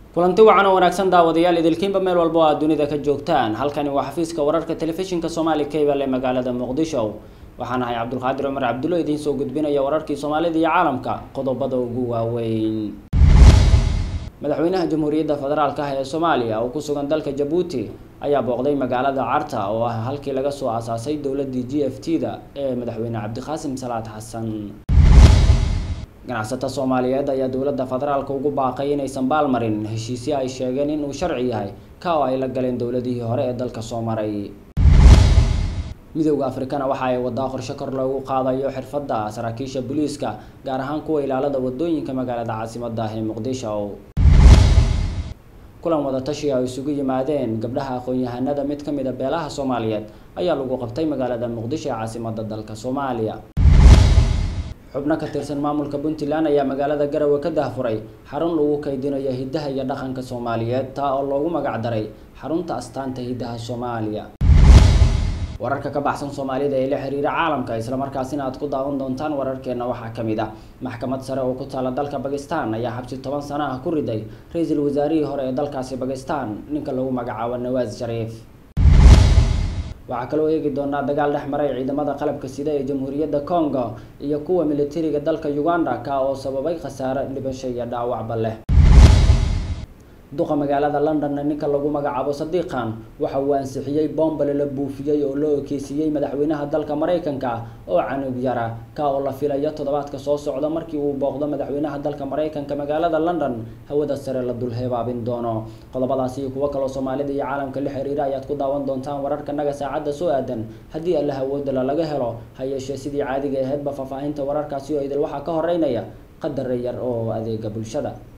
kulanti wacan oo wanaagsan daawadayaal idilkiinba meel walba oo aad dunida ka joogtaan halkani waa xafiiska wararka telefishinka soomaali cable ee magaalada muqdisho waxaan ahay cabdulqaadir cumar cabdulo idiin soo gudbinaya wararkii soomaalida iyo caalamka qodobada ugu waaweyn madaxweynaha jamhuuriyadda federaalk ah ee soomaaliya oo ku sugan dalka jabuuti ayaa booqday magaalada carta oo ah halkii laga soo aasaasay dowladii g f t da ee madaxweyne cabdiqaasim salaad xasan ganacsato soomaaliyeed ayaa dowladda federaalka ugu baaqay inaysan baalmarin heshiisyo ay sheegeen inuu sharci yahay ka oo ay la galeen dowladihii hore ee dalka soo maray midowda afrikana waxa ay wadaa qorshe kor loogu qaadayo xirfadda saraakiisha booliiska gaar ahaan kuwa ilaalada wadooyinka magaalada caasimada ah ee muqdisho kulan wadatashi ay isugu yimaadeen gabdhaha aqoon-yahanada mid ka mid a beelaha soomaaliyeed ayaa lagu qabtay magaalada muqdisho ee caasimada dalka soomaaliya xubno ka tirsan maamulka puntland ayaa magaalada garowe ka dahfuray xarun lagu kaydinayo hiddaha iyo dhaqanka soomaaliyeed taa oo loogu magac daray xarunta astaanta hiddaha soomaaliya wararka ka baxsan soomaalida ee la xiriira caalamka islamarkaasina aad ku daawan doontaan wararkeena waxaa ka mid ah maxkamad sare oo ku taala dalka bakistan ayaa xabsi toban sano ah ku riday ra-iisul wasaarihii hore ee dalkaasi bakistan ninka lagu magacaabo nawaas shariif waxaa kaloo eegi doonaa dagaal dhex maray ciidamada qalabka sida ee jamhuuriyadda congo iyo kuwa militariga dalka uganda ka oo sababay khasaare dhibasho iyo dhaawacba leh duqa magaalada londonna ninka lagu magacaabo sadiiqan waxa uu ansixiyey bombale la buufiyey oo loo ekeysiiyey madaxweynaha dalka maraykanka oo canug yara ka oo la filayo toddobaadka soo socda markii uu booqdo madaxweynaha dalka maraykanka magaalada london hawada sare la dul hebaabin doono qodobadaasi iyo kuwo kaloo soomaalida iyo caalamka la xiriira ayaad ku daawan doontaan wararkanaga saacadda soo aadan haddii alla hawoodala laga helo ha yeeshee sidii caadiga aheydba faahfaahinta wararkaasi oo idil waxaa ka horeynaya qadar yar oo adeega bulshada